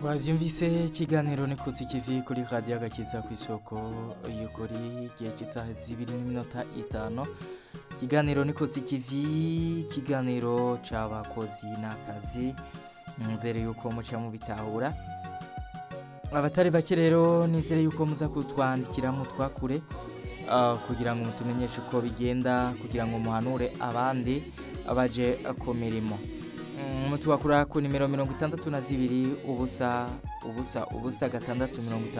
twavyumvise ikiganiro nikutse ikivi kuri radiyo agakiza ku isoko y'ukuri igihe cy'isaha zibiri n'iminota itanu ikiganiro nikutse ikivi ikiganiro c'abakozi n'akazi nzere yuko muca mubitahura abatari bake rero nizere yuko muza kutwandikira mutwakure ah, kugira ngo mutumenyeshe uko bigenda kugira ngo muhanure abandi baje ku mirimo Mm, mutwakura ku nimero mirongo itandatu na zibiri ubusa ubusa ubusa gatandatu mirongo itandatu